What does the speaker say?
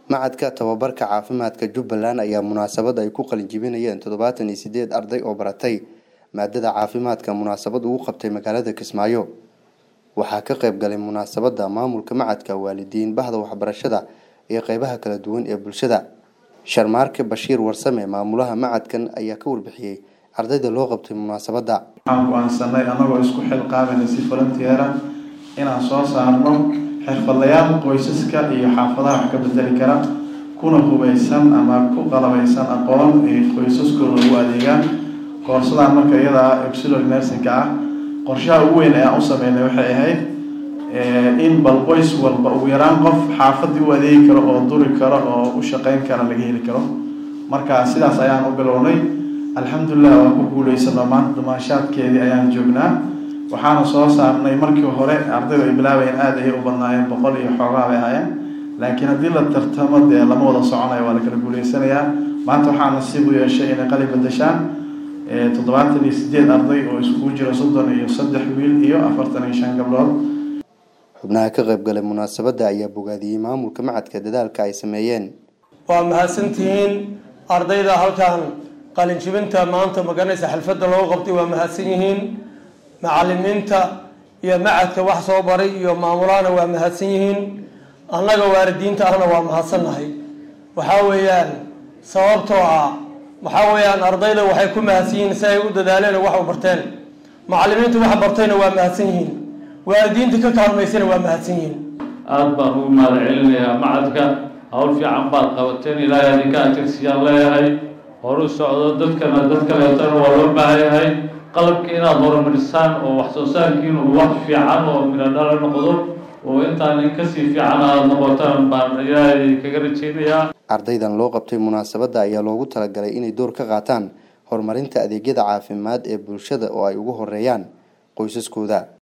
macadka tababarka caafimaadka jubbaland ayaa munaasabad ay ku qalinjibinayeen toddobaatan iyo sideed arday oo baratay maadada caafimaadka munaasabad ugu qabtay magaalada kismaayo waxaa ka qayb galay munaasabada maamulka macadka waalidiin bahda waxbarashada iyo qeybaha kala duwan ee bulshada sharmaarke bashiir warsame maamulaha macadkan ayaa ka warbixiyey ardayda loo qabtay munaasabada waxaan go-aansanay annagoo isku xilqaamayna si volunteera inaan soo saarno xirfadlayaal qoysaska iyo xaafadaha wax ka bedeli kara kuna hubaysan ama ku qalabaysan aqoon ay qoysaskooda ugu adeegaan koorsadaan marka iyada auxiliary nursingka ah qorshaha ugu weyn ayaan u sameynay waxay ahayd in bal qoys walba ugu yaraan qof xaafadii u adeegi karo oo duri karo oo u shaqeyn kara laga heli karo marka sidaas ayaan u bilownay alxamdulilah waan ku guuleysano maanta dumaashaadkeedii ayaan joognaa waxaana soo saarnay markii hore ardaydu ay bilaabayeen aada ayay u badnaayeen boqol iyo xoogaa bay ahaayeen laakiin haddii la tartamo dee lama wada soconayo waa la kala guuleysanayaa maanta waxaa nasiib u yeeshay inay qali bedeshaan toddobaatan iyo sideed arday oo iskugu jira soddon iyo saddex wiil iyo afartan iyo shan gabdhood xubnaha ka qayb galay munaasabada ayaa bogaadiyey maamulka macadka dadaalka ay sameeyeen waa mahadsantihiin ardayda halkan qalinjibinta maanta maganaysa xalfadda loo qabtay waa mahadsan yihiin macalimiinta iyo macadka wax soo baray iyo maamulahana waa mahadsan yihiin annaga waalidiinta ahna waa mahadsannahay waxaa weeyaan sababtoo ah waxaa weeyaan ardayda waxay ku mahadsan yihiin si ay u dadaaleen oo wax u barteen macalimiinta wax bartayna waa mahadsan yihiin waalidiinta ka kaalmaysana waa mahadsan yihiin aada baan ugu mahad celinayaa macadka hawl fiican baad qabateen ilaahay adinka ajirsiyaan leeyahay horu socdo dadkana dad kaleetana waa loo baahan yahay qalabka inaad horumarisaan oo wax soo saarkiin uu wax fiican oo midho dhala noqdo oo intaan in kasii fiican aada noqotaan baan ilaahay kaga rajeynayaa ardaydan loo qabtay munaasabada ayaa loogu talagalay inay door ka qaataan horumarinta adeegyada caafimaad ee bulshada oo ay ugu horeeyaan qoysaskooda